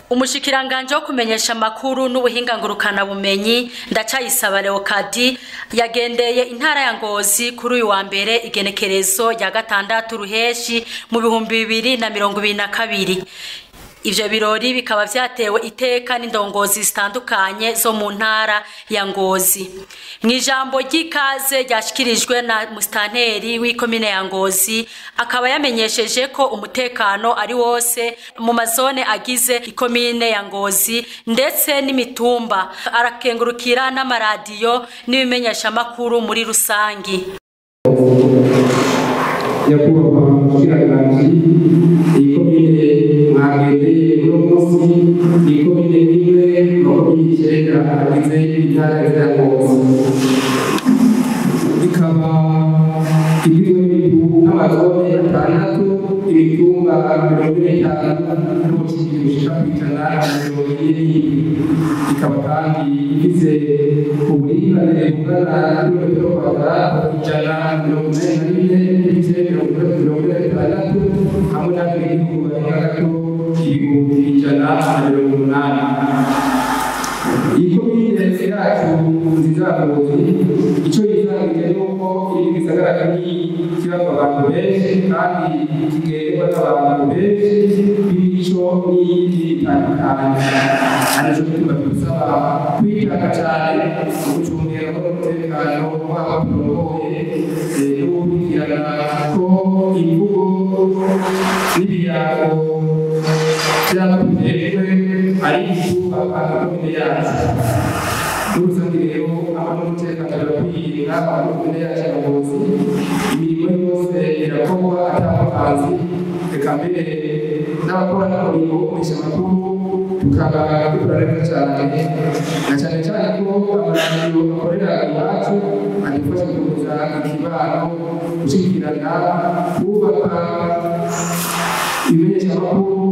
umushikiranganje wo kumenyesha amakuru n'ubuhinga ngurukana bumenyi ndacayisaba Leokadi yagendeye intara ya Ngozi kuri uyu wa mbere igenekerezo rya gatandatu ruheshi mu bihumbi bibiri na mirongo ibiri na kabiri ivyo birori bikaba vyatewe iteka n'indongozi zitandukanye zo mu ntara ya Ngozi mw'ijambo ry'ikaze ryashikirijwe na musitanteri w'ikomine ya Ngozi akaba yamenyesheje ko umutekano ari wose mu mazone agize ikomine ya Ngozi ndetse n'imitumba arakengurukira n'amaradiyo n'ibimenyeshamakuru muri rusangi nyakubahwa mushikiranganji iyi komine mwagendeye uno munsi ni komine imwe mu komine icenda agize intara ya Ngozi ikaba igizwe n'amazone atandatu imitumba mirongo ine n'itanu n'ubushikiri bushika kw'ijana na mirongo ine n'ibiri ikaba kandi ifise uburinganire bungana na kilometero kwadarato ijana na mirongo inani na bine n'ibice mirongo itatu mirongo ine na bitandatu hamwe n'abenegihugu barenga gato ibihumbi ijana na mirongo umunani iyi komine yacu nziza ngozi icyo yizangije ni uko iri mu gisagara kinini kibamo abantu benshi kandi kigenderwa n'abantu benshi b'imico n'iyindi itandukanye aricyo gituma tubasaba kwitanga cyane mu gucungira umutekano w'abo turongoye no gukurikirana ko imvugo n'ibirango by'abatujejwe ari ibyubaka komine yacu n'urusange rero abantu umutekano birakwiye nk'abantu komine yacu ya Ngozi imirimo yose irakorwa atamukanzi reka mbere n'abakora n'umurimo wo kumenyesha amakuru tukaba dukora neza cyane na cyane cyane ko amaradiyo akorera iwacu adufasha gukomeza ikibano gushyigikirana kubaka ibimenyeshamakuru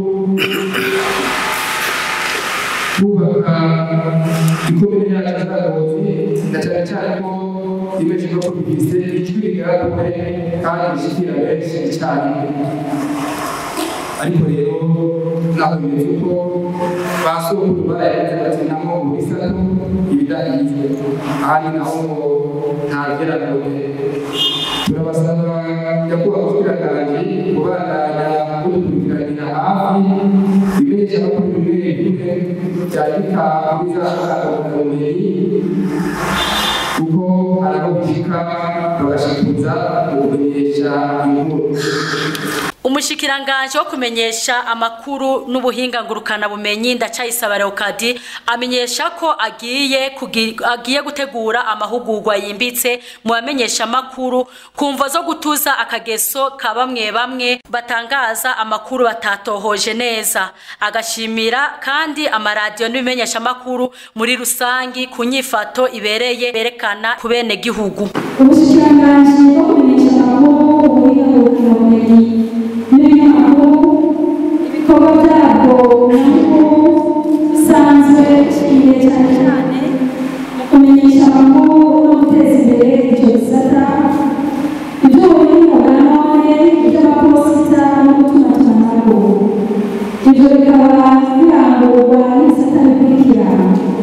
kubaka ikomine yacu z'abayobozi na cyane cyane ko ibimenyeshamakuru bifise ijwi rigaragara kandi rishikira benshi cyane ariko rero naho bimeze uko ba sokuru barayagize bati namo mu bisatu ibidahiye ahandi naho ngo ntageragere turabasaba nyakubahwa mushikiranganji kubandanya mudukurikiranira hafi ibimenyeshamakuru bimwe bimwe byandika muri za ngororabumenyi kuko hari aho bishika bagashikuza mu kumenyesha inkuru umushikiranganje wo kumenyesha amakuru n'ubuhinga ngurukana bumenyi ndacayisaba Leokadi amenyesha ko agiye kugi, agiye gutegura amahugurwa yimbitse mu bamenyesha amakuru kumva zo gutuza akageso ka bamwe bamwe batangaza amakuru batatohoje neza agashimira kandi amaradiyo n'ibimenyesha amakuru muri rusangi ku nyifato ibereye berekana ku bene gihugu ubushikiranganji bwo kumenyesha amakuru ubuhinga ngurukana bumenyi n'ibinyamakuru ibikorwa byabwo nabwo bisanzwe bishingiye cyane cyane mu kumenyesha amakuru no guteza imbere icyo gisata iby'ubuhinga bwa none iby'amaposita no gutumatumanako ibyo bikaba birangurwa n'ibisata bikurikira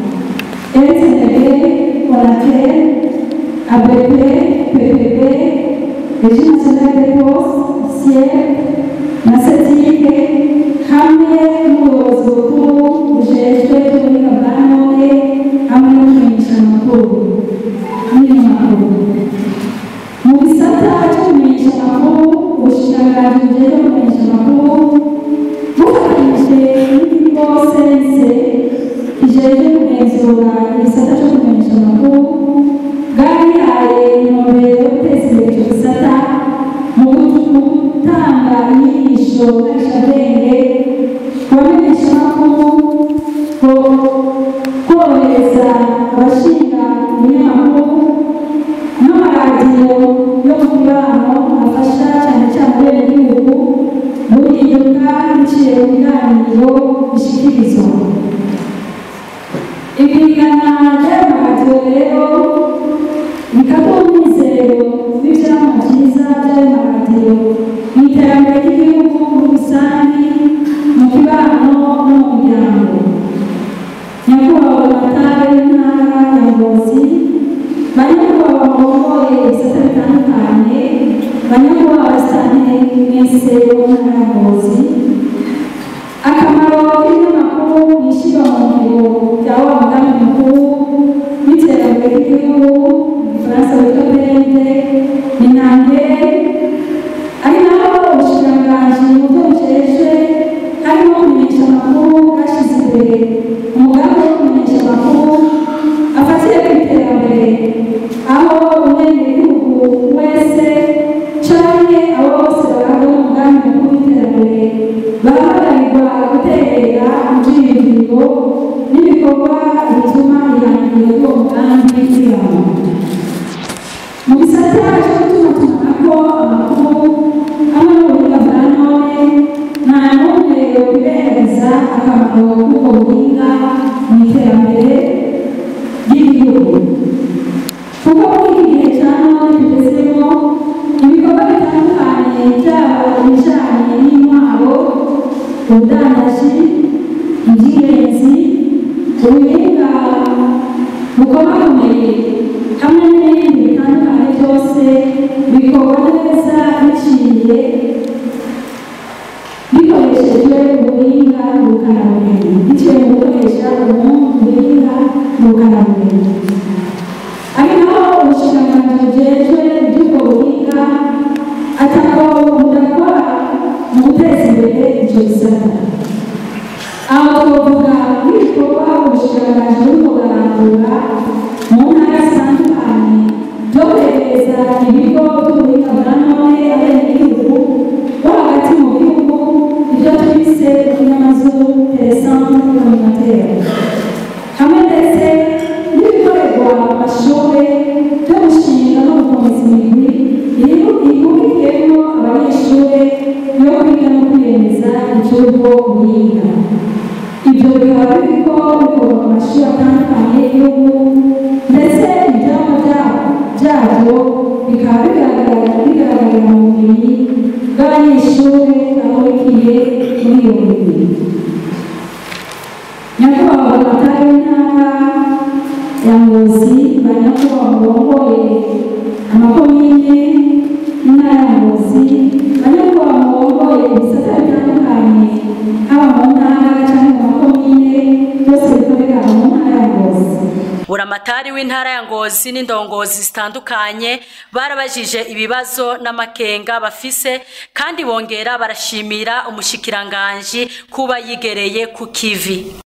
rtnb onatel abp ppp régime national des postes siècle na setike hamwe n'ubuyobozi bukuru bujejwe iby'ubuhinga bwa none hamwe no kumenyesha amakuru n'ibinyamakuru mu gisata cyo kumenyesha amakuru ubushikiranganji bujejwe kumenyesha amakuru bufatanyije n'ikigo sense kijejwe kugenzura igisata cyo kumenyesha amakuru bwarihaye intumbero yo guteza imbere icyo gisata mu gutanga inyigisho ngarishabwenge ku bamenyeshamakuru ko korohereza abashinga ibinyamakuru n'amaradiyo yo mu kibano afasha cyane cyane abenegihugu guhinduka biciye mu biganiro bishyikirizwa ibigana by'ayo maradiyo rero bikaduha umwizero w'ibyama byiza by'ayo maradiyo mu iterambere ry'igihugu muri rusange mu kibano no mu muryango barongoye ibisata bitandukanye banyakubahwa abasitanteri mwese bo mu ntara ya ngozi akamaro k'ibinyamakuru ni ishyirwa mu ngiro rya wa mugambi mukuru w'iterambere ry'igihugu mu gifaransa witwa pende ni ntambere ari naho ubushikiranganji mu byo bujejwe harimo kumenyesha amakuru bwashyize imbere umugambi wo kumenyesha amakuru afatiye ku iterambere aho umwenegihugu wese canke abo bose barangwa n'umugambi mukuru w'iterambere bahamagarirwa guterera ivyiyumviro n'ibikorwa bituma ihangiro ry'uwo mugambi ribamo mu gisata cyo gutumatumanako amakuru hamwe n'ubuhinga bwa none nta n'umwe yobirengagiza akamaro k'ubwo buhinga mu iterambere ry'igihugu kuko muri iki gihe cya none tugezemo ibikorwa bitandukanye byaba ibijyanye n'intwaro ubudandaji iby'ingenzi ubuhinga bukomakomeye hamwe n'ibindi bitandukanye byose bikorwa neza biciye bikoreshejwe ubuhinga ngurukanabumenyi biciye mu gukoresha ubuhinga ngurukanabumenyi ari naho ubushikiranganji bujejwe iby'ubwo buhinga atako budakora mu guteza imbere icyo gisata aho twavuga nk'ibikorwa ubushikiranganji burimo burarangura mu ntara zitandukanye byo kwegereza ibigo by'ubuhinga bwa none abenegihugu bo hagati mu gihugu ibyo twise inyamazuru teresantre communautaire hamwe ndetse n'ibikorerwa mu mashuri byo gushinga no gukomeza imigwi ihurikiyemo abanyeshuri yo kwiga no kwiyemeza icy'ubwo buhinga ibyo bikaba biriko bikorwa mu mashuri atandukanye y'igihugu ndetse ibyapa byabyo bikaba bigaragara bigaragarira mu bumenyi bw'abanyeshuri bahurikiye muri iyo migwi nyakubahwa amatara y'intara ya ngozi ba nyakubahwa murongoye amakomine y'intara ya ngozi ba nyakubahwa murongoye ibisata bitandukanye haba mu ntara cyangwa mu makomine byose bikorera mu ntara ya ngozi buramatari w'intara ya ngozi n'indongozi zitandukanye barabajije ibibazo n'amakenga bafise kandi bongera barashimira umushikiranganji kuba yigereye ku kivi